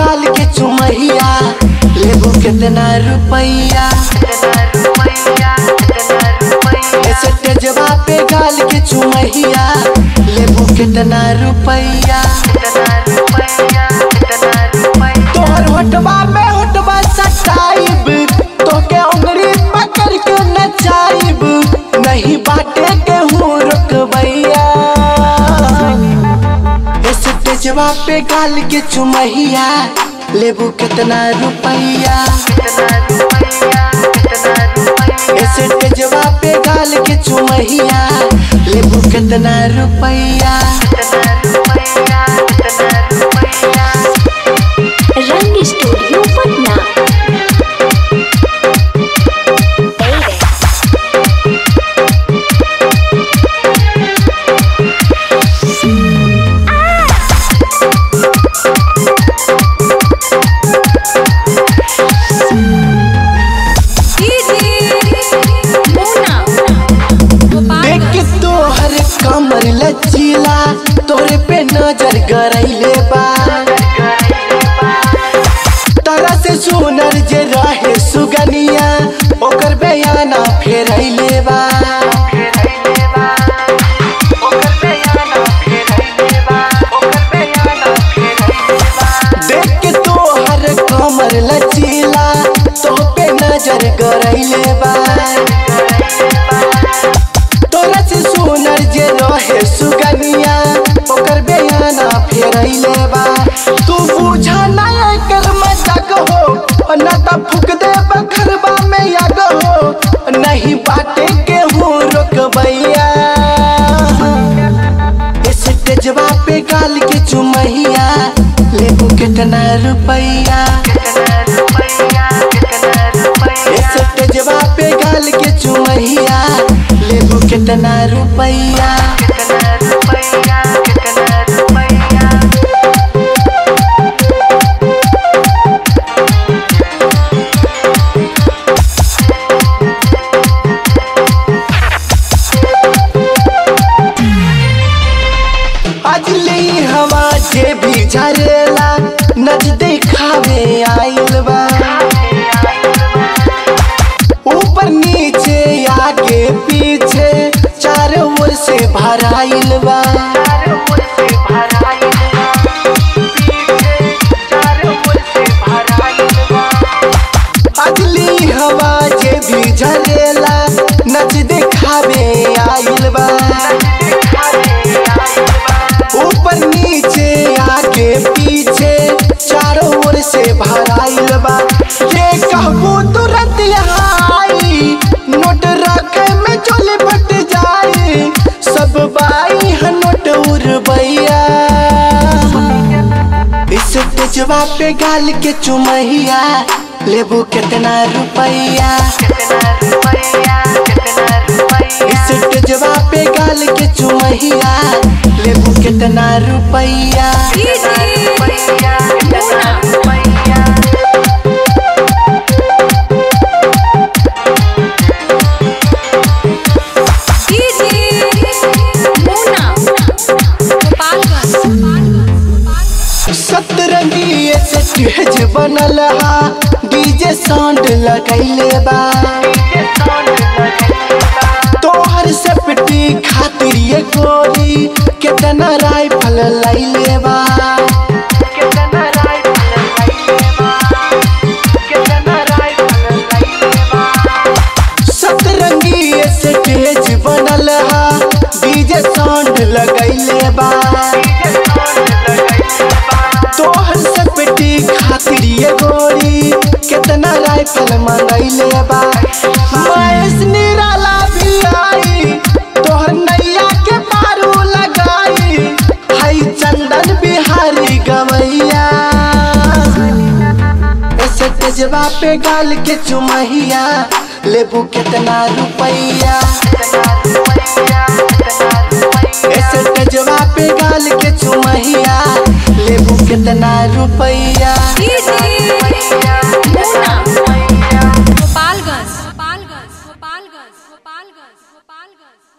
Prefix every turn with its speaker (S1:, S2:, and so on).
S1: गाल के चुमहिया लेबू कितना रुपैया स्टेजवा पे गाल के चुमहिया लेबू कितना रुपैया तोहर होटवा में होटवा सटाइब तोके उंगली पकड़ के नचाइब नहीं बाटे के हूँ रुकबैया स्टेजवा पे गाल के चुमहिया लेबू कितना रुपैया स्टेजवा पे गाल के चुमहिया लेबू कितना रुपैया
S2: रंग स्टूडियो पटना
S1: देख के तोहर कमर लचीला तोरे पे नजर गरैले बा तरह से सुनर जे रहे सुगनिया ओकर बयाना फेरैले बा देख के तोहर कमर लचीला तो पे नजर गरैले बा तोरा से सुनर जे रहे सुगनिया ओकर बयाना फेरैले बा तू बुझा ना एकर मजाक हो ना त फूक दे बखरबा में आग हो नहीं बाटे के हूँ रोकबैया स्टेजवा पे गाल के चुमहिया लेबू कितना रुपैया स्टेजवा पे गाल के चुमहिया लेबू कितना रुपैया अजली हवा जे भी झरेला नच देखावे आइल बा ऊपर नीचे आगे पीछे चारों ओर से भराइल बा अजली हवा जे भी झरेला नच देखावे आइल बा ऊपर नीचे आगे पीछे चारों ओर से भराइल बा ये कहबू तुरंत यहाँ आई नोट रखे में चोले फट जाए सब बाई है नोट उड़बैया इस तेजवा पे गाल के चुमहिया लेबू कितना रुपैया इस तेजवा पे गाल के चुमहिया लेबू कितना रुपैया सतरंगी स्टेज बनल हा डीजे साउंड लगैले बा तोहर सेफ्टी खातिर ये गोली कितना राइफल लैले बा सतरंगी स्टेज बनल हा डीजे साउंड लगैले बा तोहर सेफ्टी खातिर ये गोली कितना राइफल मंगैले बा महेश निराला भी आई तोहर नैया के पारू लगाई हई चंदन बिहारी गवैया ऐसे तेजवा पे गाल के चुमहिया लेबू कितना रुपैया ऐसे तेजवा पे गाल के चुमहिया लेबू कितना रुपैया
S2: गोपालगंज गोपालगंज गोपालगंज गोपालगंज गोपालगंज